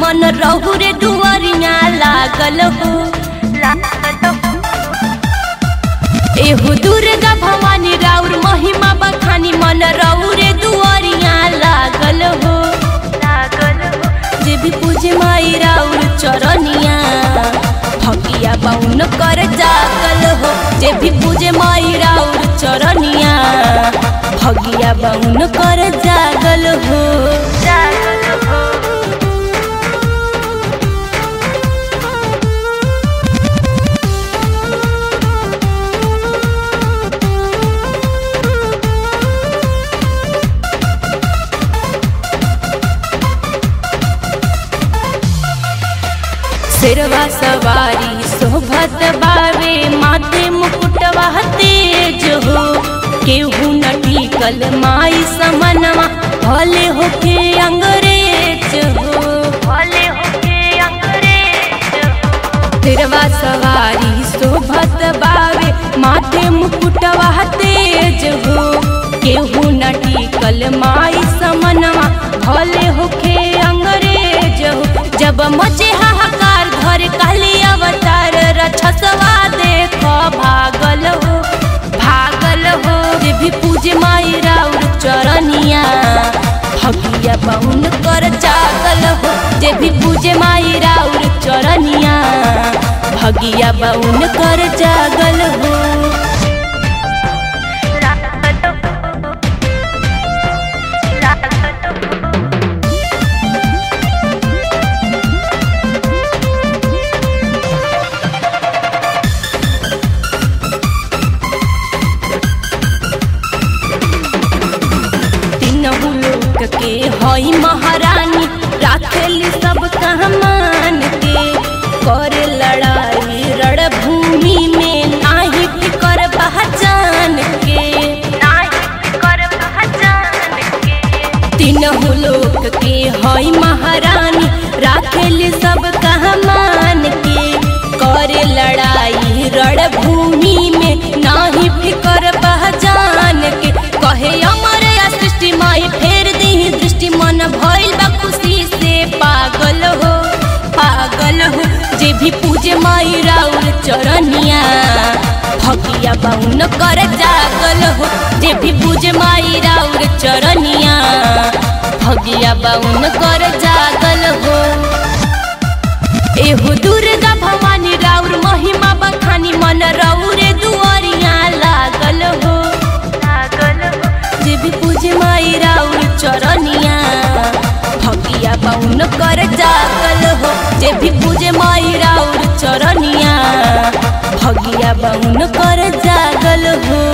मन रहु रे दुआरिया लागल हो एहो दुर्गा भवानी राउर महिमा बखानी मन रहु रे दुआरिया लागल हो जे भी पूजे माई राउर चरनिया भगिया बाउन कर जागल हो जे भी पूजे माई राउर चरनिया भगिया बाउन कर जागल हो सिरवा सवारी शोभत बावे माथे मुकुटवा तेज हो केहू न टिकल माई समनवा भले होके अंग्रेज हो भले होके अंग्रेज सिरवा सवारी शोभत बावे माथे मुकुटवा तेज हो केहू न टिकल माई समनवा भले होके अंग्रेज हो जब मचे हाहाकार घर काली अवतार रछसवा देख भागल हो भागल हो जे भी पूजे माई राउर चरनिया भगिया बाउन कर जागल हो जे भी पूजे माई राउर चरनिया भगिया बाउन कर जागल हो तीनहु लोक के हई महारानी राखेली सब कहमान के करे लड़ाई रणभूमि में नाही फिकर पहचान के तीनहु लोक के हई महारानी राखेली सब कहमान के करे लड़ाई रणभूमि में नाही फिकर पहचान के कहे अमर या सृष्टि माई फेर दी दृष्टि मन भइल बा खुशी से पागल हो पागल हो जे भी पूजे माई राउर चरनिया भगिया बाउन कर जागल हो जे भी पूजे माई राउर चरनिया भगिया बाउन कर जागल हो एहो दुर्गा भवानी राउर महिमा बखानी मन रौरे दुआरिया लागल हो जे भी पूजे माई राउर चरनिया भगिया बाउन कर जागल हो जे भी पूजे माई राउर चरनिया भगिया बाउन कर जागल हो